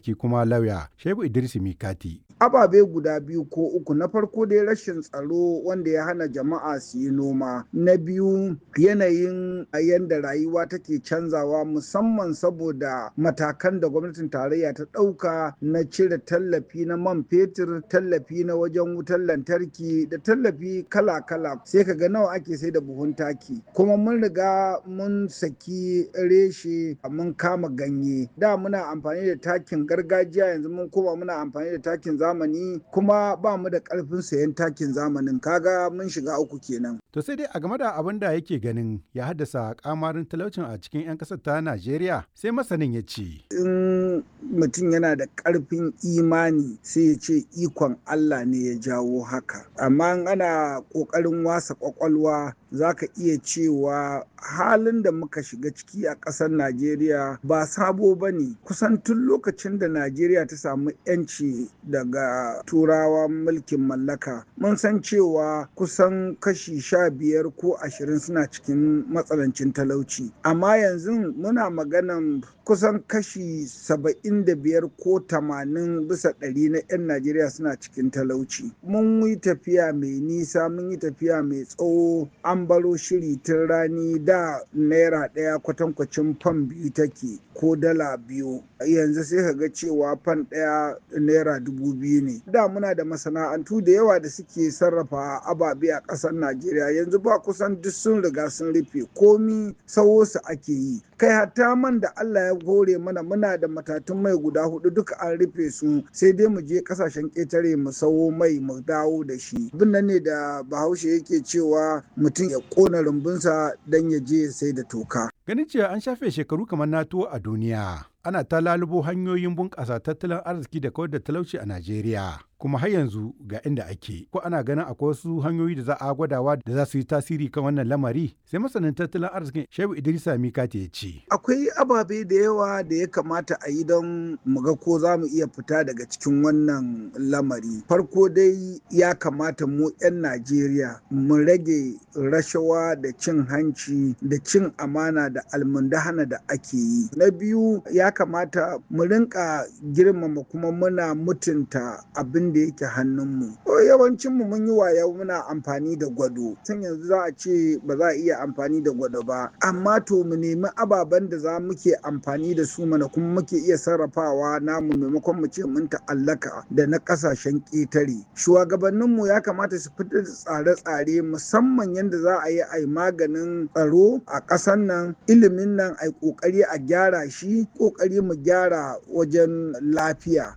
arziki kuma lauya Shehu Idris Mikati. ababe guda biyu ko uku na farko dai rashin tsaro wanda ya hana jama'a su yi noma na biyu yanayin yadda rayuwa take canzawa musamman saboda matakan da gwamnatin tarayya ta ɗauka na cire tallafi na man fetur tallafi na wajen wutar lantarki da tallafi kala-kala sai ka ga nawa ake sai da buhun taki kuma mun riga mun saki reshe mun kama ganye da muna amfani da takin gargajiya yanzu mun koma muna amfani da takin zamani kuma ba mu da karfin sayan takin zamanin kaga mun shiga uku kenan. To sai dai a game da abin da yake ganin ya haddasa kamarin talaucin a cikin 'yan ƙasar ta Najeriya sai masanin ya ce. In mutum yana da karfin imani sai ya ce ikon Allah ne ya jawo haka. Amma ana ƙoƙarin wasa ƙwaƙwalwa za ka iya cewa halin da muka shiga ciki a ƙasar Najeriya ba sabo ba ne kusan tun lokacin da Najeriya ta samu 'yanci daga turawa mulkin mallaka mun san cewa kusan kashi sha biyar ko ashirin suna cikin matsalancin talauci amma yanzu muna maganan kusan kashi saba'in da biyar ko tamanin bisa ɗari na 'yan Najeriya suna cikin talauci mun yi tafiya mai nisa mun yi tafiya mai tsawo an baro shiri tun rani da naira ɗaya kwatankwacin fan biyu take ko dala biyu yanzu sai ka ga cewa fan ɗaya naira dubu biyu ne da muna da masana'antu da yawa da suke sarrafa ababe a ƙasar najeriya yanzu ba kusan duk sun riga sun rufe komi sawo su ake yi kai hatta man da allah ya hore mana muna da matatun mai guda hudu duka an rufe su sai dai mu je kasashen ƙetare mu sawo mai mu dawo da shi bin nan ne da bahaushe yake cewa mutum ya ƙona rumbunsa don ya je ya sai da toka Ganin cewa an shafe shekaru kamar NATO a duniya, ana ta lalubo hanyoyin bunƙasa tattalin arziki da kawar da talauci a Najeriya. Kuma har yanzu ga inda ake, ko ana ganin akwai wasu hanyoyi da za a gwadawa da za su yi tasiri kan wannan lamari, sai masanin tattalin arzikin Shehu Idrisa Mikati ya ce. Akwai ababe da yawa da ya kamata a yi don mu ga ko za mu iya fita daga cikin wannan lamari. Farko dai ya kamata mu 'yan Najeriya mu rage rashawa da cin hanci da cin amana da almundahana da ake yi. Na biyu ya kamata mu rinka girmama kuma muna mutunta abin da yake hannunmu. Yawancinmu mun yi waya muna amfani da gwado. Tun yanzu za a ce ba za a iya amfani da gwado ba. Amma to mu nemi ababen da za muke amfani da su mana kuma muke iya sarrafawa namu maimakon mu ce mun ta'allaka da na kasashen ƙetare. Shugabanninmu ya kamata su fitar da tsare-tsare musamman yadda za a yi a yi maganin tsaro a ƙasar nan ilimin nan a yi ƙoƙari a gyara shi ƙoƙari mu gyara wajen lafiya.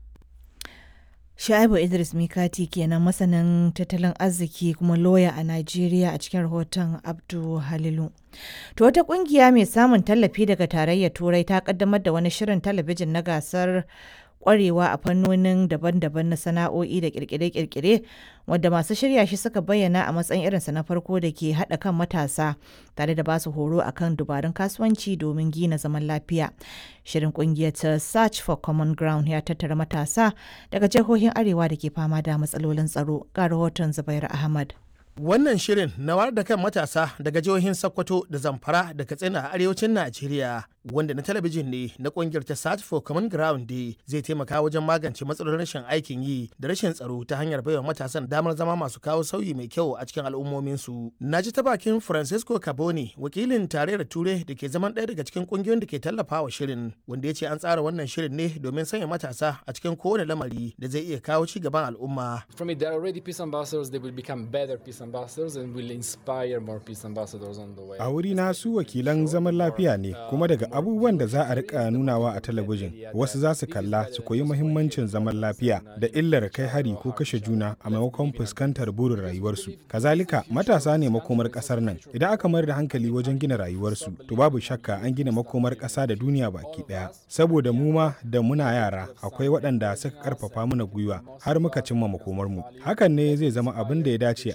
Sha'ibu Idris Mikati kenan masanin tattalin arziki kuma loya a Najeriya a cikin rahoton Abdu Halilu. To wata kungiya mai samun tallafi daga tarayyar Turai ta kaddamar da wani shirin talabijin na gasar kwarewa a fannonin daban-daban na sana'o'i da kirkire-kirkire wadda masu shirya shi suka bayyana a matsayin irinsa na farko da ke haɗa kan matasa tare da basu horo akan dubarun kasuwanci domin gina zaman lafiya. Shirin kungiyar ta Search for Common Ground ya tattara matasa daga jihohin Arewa da ke fama da matsalolin tsaro ga rahoton Zubair Ahmad. Wannan shirin na wayar da kan matasa daga jihohin Sokoto da Zamfara da Katsina a arewacin Najeriya wanda na talabijin ne na kungiyar ta Search for Common Ground Day zai taimaka wajen magance matsalolin rashin aikin yi da rashin tsaro ta hanyar baiwa matasan damar zama masu kawo sauyi mai kyau a cikin al'ummominsu. Na ji ta bakin Francisco Caboni wakilin tarayyar Ture da ke zaman ɗaya daga cikin kungiyoyin da ke tallafa wa shirin wanda ya ce an tsara wannan shirin ne domin sanya matasa a cikin kowane lamari da zai iya kawo ci gaban al'umma. From it, there are already peace ambassadors, they will become better peace ambassadors and will inspire more peace ambassadors on the way. A wuri na su wakilan zaman lafiya ne kuma daga abubuwan da za a rika nunawa a talabijin wasu za su kalla su koyi muhimmancin zaman lafiya da illar kai hari ko kashe juna a maimakon fuskantar burin rayuwarsu kazalika matasa ne makomar kasar nan idan aka mayar da hankali wajen gina rayuwarsu to babu shakka an gina makomar kasa da duniya baki daya saboda mu ma da muna yara akwai waɗanda suka karfafa mana gwiwa har muka cimma makomar mu hakan ne zai zama abin da ya dace